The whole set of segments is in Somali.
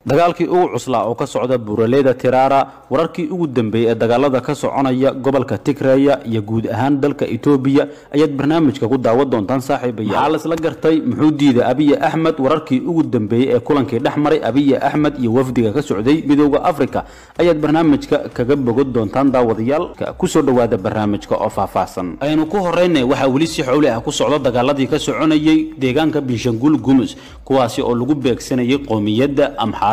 dagaalkii ugu cuslaa oo ka socda buuraleyda tiraara wararkii ugu dambeeyey ee dagaalada ka soconaya gobolka tigreya iyo guud ahaan dalka etoobiya ayaad barnaamijka ku daawan doontaan saaxiibaya maxaa laisla gartay muxuu diiday abiye axmed wararkii ugu dambeeyey ee kulankii dhex maray abiye axmed iyo wafdiga ka socday midooda afrika ayaad barnaamijka kaga bogan doontaan daawadayaal kusoo dhowaada barnaamijka oo faahfaahsan aynu ku horeyna waxaa weli si xowli ah ku socda dagaaladii ka soconayay deegaanka binshanguul gumus kuwaasi oo lagu beegsanayay qoomiyadda amxa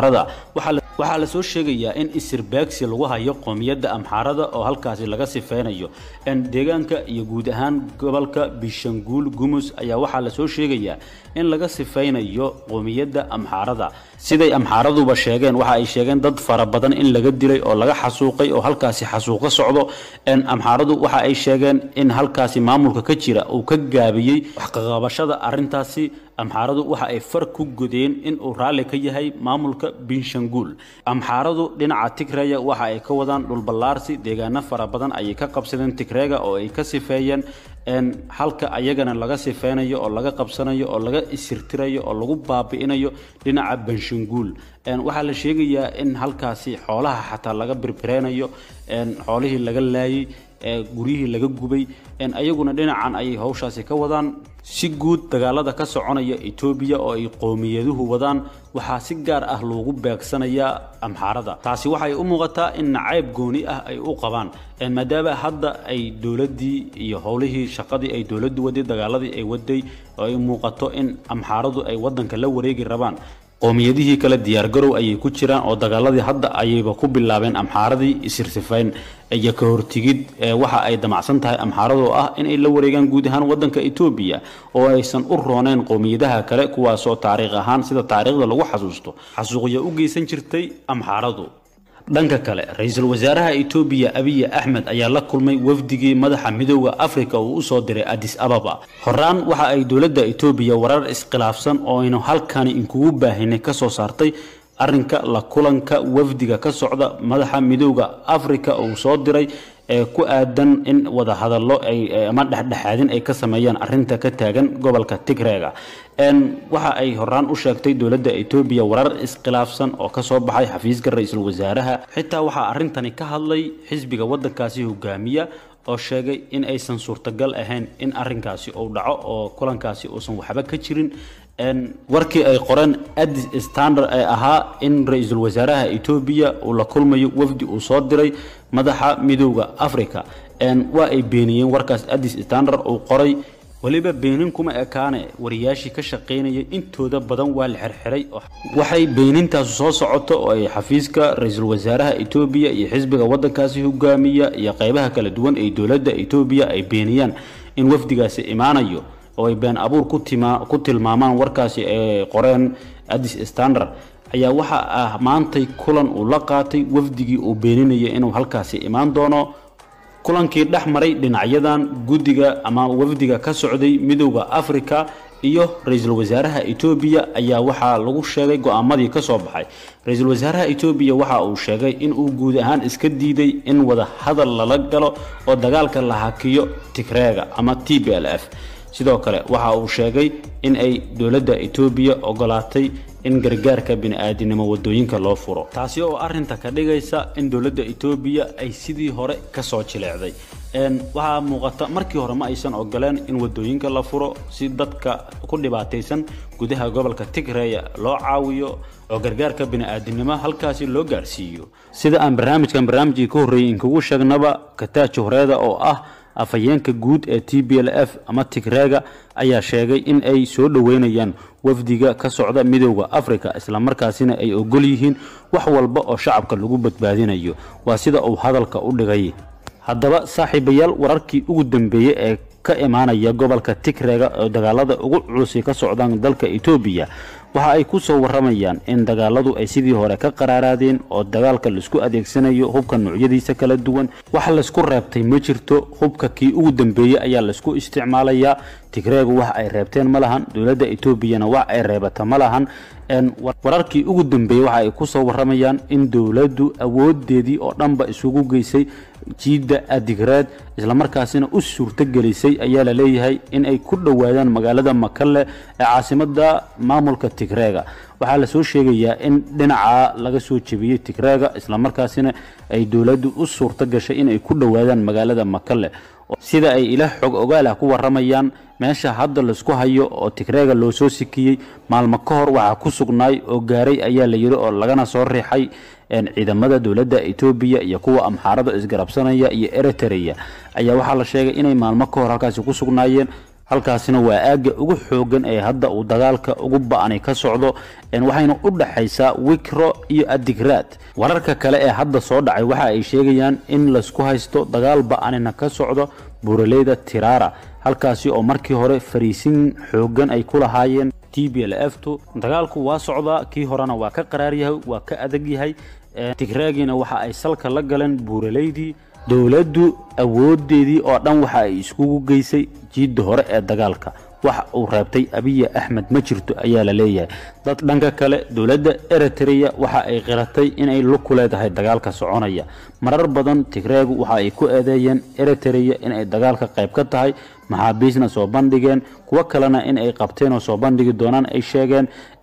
waxaa la soo sheegayaa in isirbaagsi lagu hayo qoomiyadda amxaarada oo halkaasi laga sifeynayo deegaanka iyo guud ahaan gobolka bishanguul gumus ayaa waxaa la soo sheegayaa in laga sifeynayo qoomiyadda amxaarada siday amxaaraduba sheegeen waxa ay sheegeen dad fara badan in laga dilay oo laga xasuuqay oo halkaasi xasuuqo socdo amxaaradu waxa ay sheegeen in halkaasi maamulka ka jira uu ka gaabiyey waxqaqabashada arintaasi amxaaradu waxa ay far ku godeen in uu raalli ka yahay maamulka binshanguul amxaaradu dhinaca tigreya waxa ay ka wadaan dhulballaarsi deegaano fara badan ayay ka qabsadeen tigreega oo ay ka sifeeyeen halka ayagana laga sifeynayo oo laga qabsanayo oo laga isirtirayo oo lagu baabi'inayo dhinaca banshanguul waxaa la sheegayaa in halkaasi xoolaha xataa laga birbireynayo xoolihii laga laayay guryihii laga gubay ayaguna dhinacan ayay hawshaasi ka wadaan si guud dagaalada ka soconaya etoobiya oo ay qowmiyaduhu wadaan waxaa si gaar ah loogu beegsanayaa amxaarada taasi waxay u muuqataa in nacayb gooni ah ay u qabaan maadaama hadda ay dowladdii iyo howlihii shaqadii ay dowladdu waday dagaaladii ay waday oo ay muuqato in amxaaradu ay wadanka la wareegi rabaan qoomiyadihii kale diyaargarow ayay ku jiraan oo dagaaladii hadda ayayba ku bilaabeen amxaaradii isirsifayn iyo ka hortigid waxa ay damacsan tahay amxaaradoo ah inay la wareegaan guud ahaan wadanka etoobiya oo aysan u rooneen qowmiyadaha kale kuwaasoo taariikh ahaan sida taariikhda lagu xasuusto xasuuqya u geysan jirtay amxaaradu dhanka kale ra-iisul wasaaraha etoobiya abiye axmed ayaa la kulmay wafdigii madaxa midooda afrika uu usoo diray adis ababa horaan waxa ay dowladda etoobiya warar iskhilaafsan oo aynu halkani inkugu baahinay kasoo saartay arinka la kulanka wafdiga ka socda madaxa midooda afrika uu soo diray ee ku aadan in wadahadallo ama dhexdhexaadin ay ka sameeyaan arinta ka taagan gobolka tigreega waxa ay horaan u sheegtay dowladda etoobiya warar iskhilaafsan oo kasoo baxay xafiiska ra-iisul wasaaraha xitaa waxaa arintani ka hadlay xisbiga wadankaasi hogaamiya oo sheegay in aysan suurtagal ahayn in arinkaasi uu dhaco oo kulankaasi uusan waxba ka jirin warkii ay qoreen adis standard ee ahaa in ra-iisul wasaaraha etoobiya uu la kulmayo wafdi uu soo diray madaxa midooda africa waa ay beeniyeen warkaas adis standard uu qoray weliba beenin kuma ekaane wariyaashii ka shaqaynayay intooda badan waa la xirxiray waxay beenintaasu soo socoto oo ay xafiiska ra-iisul wasaaraha etoobiya iyo xisbiga wadankaasi hogaamiya iyo qeybaha kala duwan ee dowladda etoobiya ay beeniyaan in wafdigaasi imaanayo oo ay been abuur ku tilmaamaan warkaasi ay qoreen adis standard ayaa waxa ah maantay kulan uu la qaatay wafdigii uu beeninaya inuu halkaasi imaan doono kulankii dhex maray dhinacyadan guddiga ama wafdiga ka socday midooda afrika iyo ra-iisul wasaaraha etoobiya ayaa waxaa lagu sheegay go-aamadii ka soo baxay ra-iisul wasaaraha etoobiya waxa uu sheegay inuu guud ahaan iska diiday in wada hadal lala galo oo dagaalka la hakiyo tigreega ama t b l f sidoo kale waxa uu sheegay in ay dowladda etoobiya ogolaatay in gargaarka bini-aadinimo wadooyinka loo furo taasi oo arinta ka dhigaysa in dowladda etoobiya ay sidii hore kasoo jileecday waxaa muuqata markii hore ma aysan ogoleen in wadooyinka la furo si dadka ku dhibaataysan gudaha gobolka tigreya loo caawiyo oo gargaarka bini-aadinimo halkaasi loo gaarsiiyo sida aan barnaamijkan barnaamijkii ka horreeyey inkugu sheegnaba kataaji horeeda oo ah afhayeenka guud ee t b l f ama tigreega ayaa sheegay in ay soo dhoweynayaan wafdiga ka socda midooda africa islamarkaasina ay ogol yihiin wax walba oo shacabka lagu badbaadinayo waa sida uu hadalka u dhigay haddaba saaxiibayaal wararkii ugu dambeeyey ee ka imaanaya gobolka tigreega oo dagaalada ugu culusi ka socdaan dalka etoobiya waxa ay ku soo waramayaan in dagaaladu ay sidii hore ka qaraaraadeen oo dagaalka laisku adeegsanayo hubka noocyadiisa kala duwan wax laysku reebtay ma jirto hubka kii ugu dambeeyey ayaa laysku isticmaalayaa tigreegu wax ay reebteen ma lahan dowladda etoobiyana wax ay reebata ma lahan wararkii ugu dambeeyey waxa ay kusoo waramayaan in dowladdu awoodeedii oo dhanba isugu geysay jiidda adigreed islamarkaasina u suurtogelisay ayaa la leeyahay in ay ku dhowaadaan magaalada makalle ee caasimada maamulka tigreega waxaa lasoo sheegayaa in dhinaca laga soo jebiyey tigreega islamarkaasina ay dowladdu u suurto gashay inay ku dhowaadaan magaalada makalle sida ay ilaah xog ogaalah ku waramayaan meesha hadda laisku hayo oo tigreega loo soo sikiyey maalmo ka hor waxaa ku sugnaay oo gaaray ayaa la yidhi oo lagana soo riixay ciidamada dowladda etoobiya iyo kuwa amxaarada isgarabsanaya iyo eritrea ayaa waxaa la sheegay inay maalmo ka hor halkaasi ku sugnaayeen halkaasina waa aagga ugu xoogan ee hadda uu dagaalka ugu ba-ani ka socdo waxayna u dhaxaysaa wikro iyo adigraad wararka kale ee hadda soo dhacay waxa ay sheegayaan in laysku haysto dagaal ba-anina ka socdo buuraleyda tirara halkaasi oo markii hore fariisin xoogan ay ku lahaayeen t b l f tu dagaalku waa socdaa kii horena waa ka qaraar yahay waa ka adag yahay tigraagiina waxa ay salka la galeen buuraleydii dowladdu awoodeedii oo dhan waxa ay iskugu geysay jiidda hore ee dagaalka wax uu reebtay abiya axmed ma jirto ayaa la leeyahay dad dhanka kale dowladda eritrea waxa ay qiratay inay lug ku leedahay dagaalka soconaya marar badan tigreegu waxa ay ku eedeeyeen eritrea inay dagaalka qayb ka tahay maxaabiisna soo bandhigeen kuwo kalena in ay qabteen oo soo bandhigi doonaan ay sheegeen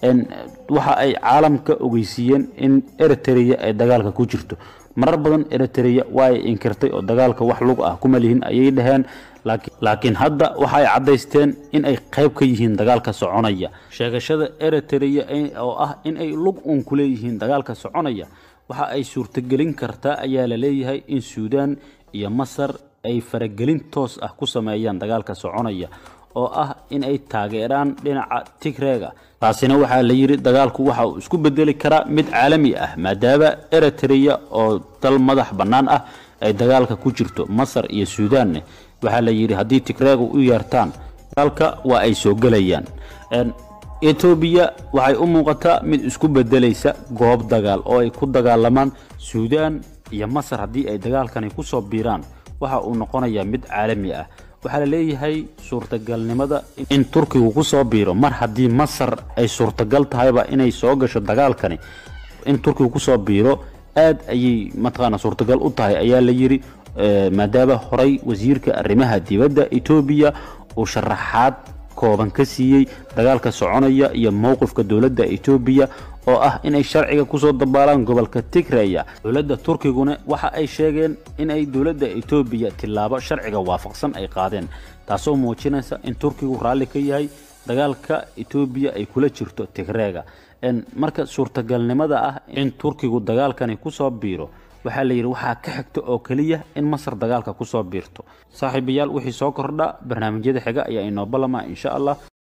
waxa ay caalamka ogeysiiyeen in eritrea ay dagaalka ku jirto marar badan eritrea waa ay inkirtay oo dagaalka wax lug ah kuma lihin ayay dhaheen laakiin hadda waxa ay caddaysteen in ay qayb ka yihiin dagaalka soconaya sheegashada eritrea oo ah in ay lug uun ku leeyihiin dagaalka soconaya waxa ay suurtagelin kartaa ayaa la leeyahay in suudaan iyo masar ay faragelin toos ah ku sameeyaan dagaalka soconaya oo ah in ay taageeraan dhinaca tigreega taasina waxaa la yidhi dagaalku waxa uu isku bedeli karaa mid caalami ah maadaama eritrea oo dal madax bannaan ah ay dagaalka ku jirto masar iyo suudaanne waxaa la yidhi haddii tigreega u yeertaan dagaalka waa ay soo gelayaan etoobiya waxay u muuqataa mid isku bedelaysa goob dagaal oo ay ku dagaalamaan suudaan iyo masar haddii ay dagaalkani ku soo biiraan waxa uu noqonayaa mid caalami ah waxaa la leeyahay suurtagalnimada in turkigu ku soo biiro mar haddii masar ay suurtagal tahayba inay soo gasho dagaalkani in turkigu kusoo biiro aad ayay mataqaana suurtagal u tahay ayaa la yidhi maadaama horay wasiirka arrimaha dibadda etoobiya uu sharaxaad kooban ka siiyey dagaalka soconaya iyo mowqifka dowladda etoobiya oo ah inay sharciga kusoo dabaalaan gobolka tigreya dowladda turkiguna waxa ay sheegeen in ay dowladda etoobiya tillaabo sharciga waafaqsan ay qaadeen taasoo muujinaysa in turkigu raalli ka yahay dagaalka etoobiya ay kula jirto tigreega marka suurtagalnimada ah in turkigu dagaalkani kusoo biiro waxaa la yidhi waxaa ka xigta oo keliya in masar dagaalka kusoo biirto saaxiibayaal wixii soo kordha barnaamijyada xiga ayaa inoo ballama insha allah